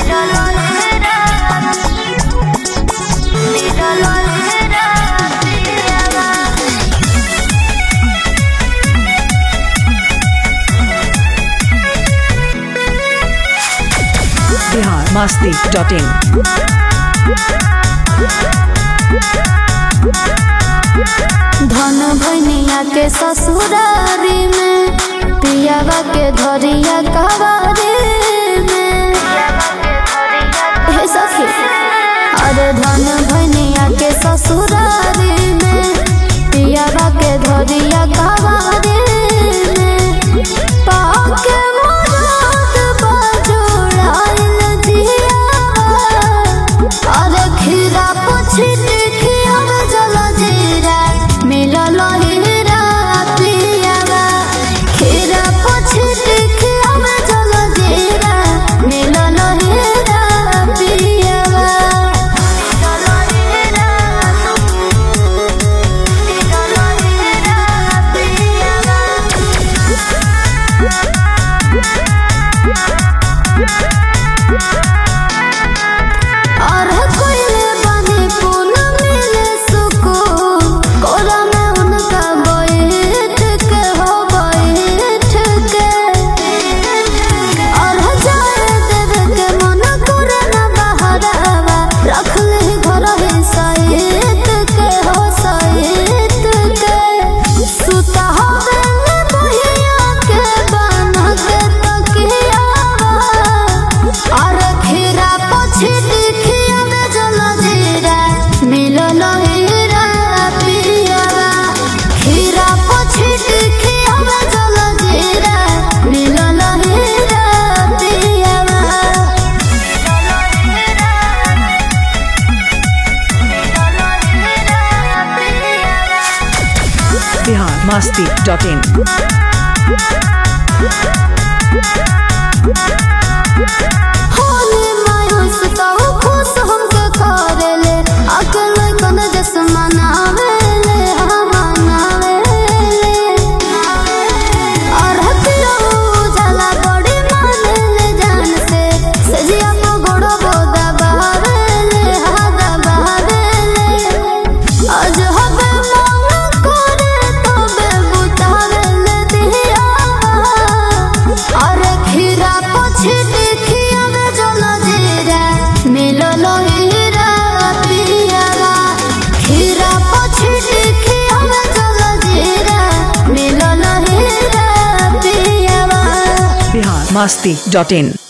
Bihar Masti dot इन धन भनिया के ससुरारी में पियावा के धरिया कवारी में हे सखी अरे धन भनिया के ससुरारी में पियावा के धरिया कवारी में पाके मोरात बाजुड़ाइल जिया अरे खीरा पुछी खिया जल जीरा मिलल हीरा पियावा खीरा पुछी खिया जल जीरा मिलल हीरा पियावा और कोयले बने पूनम मिले सुकून कोला में उनका बैठ के हो बैठ के और हजार देवे के मन करे ना बहरावा रख ले घर ही सहित के हो सहित के सुता हवे ने बहिया के बना के तकिया और खीरा पछी दिखिया में जल जीरा मिलल हीरा पियावा खीरा पछी दिखिया में जल जीरा मिलल हीरा पियावा बिहार मस्ती डॉट इन होली मायूस तो खुश हमके करेले अकेले कन जस मनावेले हम मनावेले और हतियो जला बड़ी मानेले जान से सजिया को गोड़ो बोदा बहावेले हादा बहावेले आज हबे मांग करे तबे बुतावेले दिया और खीरा पछी देखिया में जल जीरा मिलल हीरा पियावा खीरा पछी देखिया में जल जीरा मिलल हीरा पियावा बिहार मस्ती डॉट इन